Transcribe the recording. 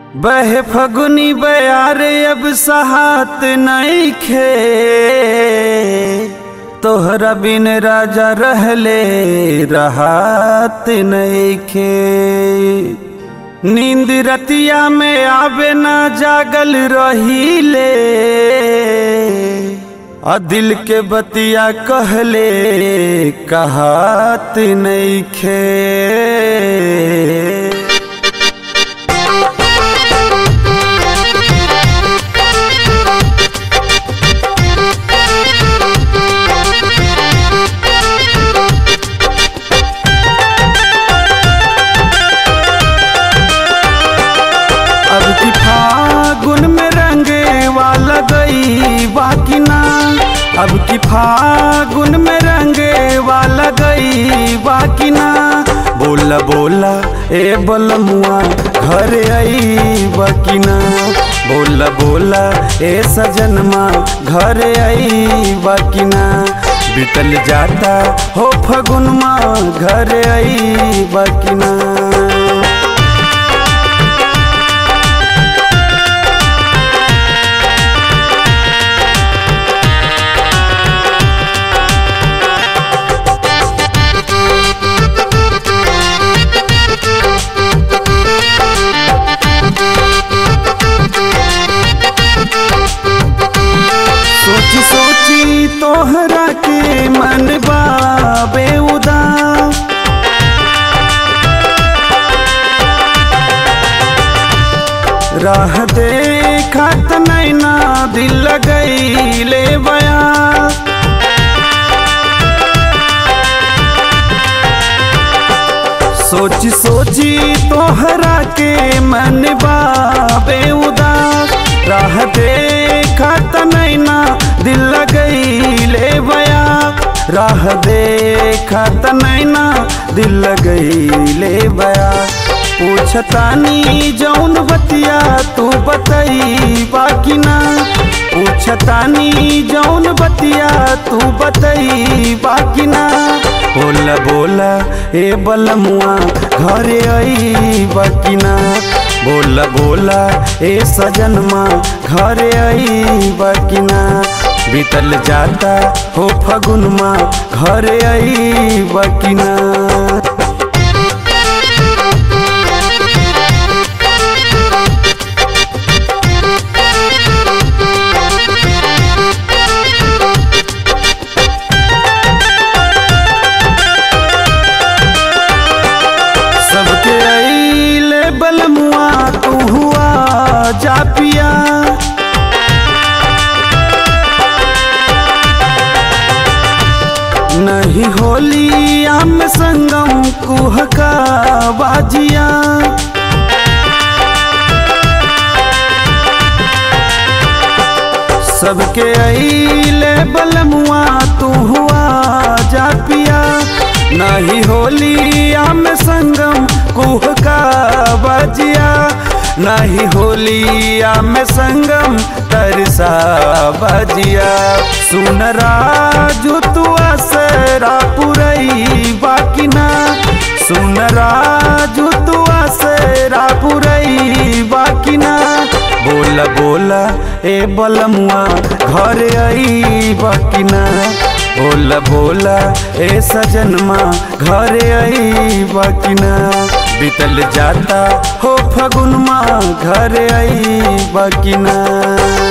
बहे फगुनी बयार अब सहात नईखे तोहरा बिन राजा रहले रहात नईखे नींद रतिया में आवे ना जागल रहीले आ दिल के बतिया कहले कहात नईखे अब की फागुन में रंगे वाला गई बाकी ना अब की फागुन में रंगे वाला गई बाकी ना बोला बोला ए बलमुआ घर आई बाकी ना बोला बोला ए सजनमा घर आई बाकी ना बीतल जाता हो फगुनमा घर आई बाकी ना सोची सोची तोहरा के मन बाबे उदास राह देखत नैना दिल लगई ले बया सोची सोची तोहरा के मन बाबे उदास राह देखत नैना दिल लगई ले बया राह देखत नैना दिल लगई ले बया पूछतानी जौन बतिया तू बतई बाकी ना पूछतानी जौन बतिया तू बतई बाकी ना बोला बोला ए बलमुआ घरे आई बाकी ना बोला बोला ए सजनमा घरे आई बाकी ना बीतल जाता हो फगुनमा घरे आई बाकी ना सबके आईले बलमुआ तू हुआ जा पिया नहीं होली आम संगम कुहका बाजिया सबके आईले बलमुआ तू हुआ जा पिया नहीं होली आम संगम कुह का बजिया नहीं होली आम संगम तरसा बजिया सुन राजू तू असरा पुरई बाकी ना सुन राजू तू असरा पुरई बाकी ना बोला बोला ए बलमुआ घर आई बाकी ना बोला बोला ए सजनमा घर आई बाकी ना बीतल जाता हो फगुनमा घर आई बाकी ना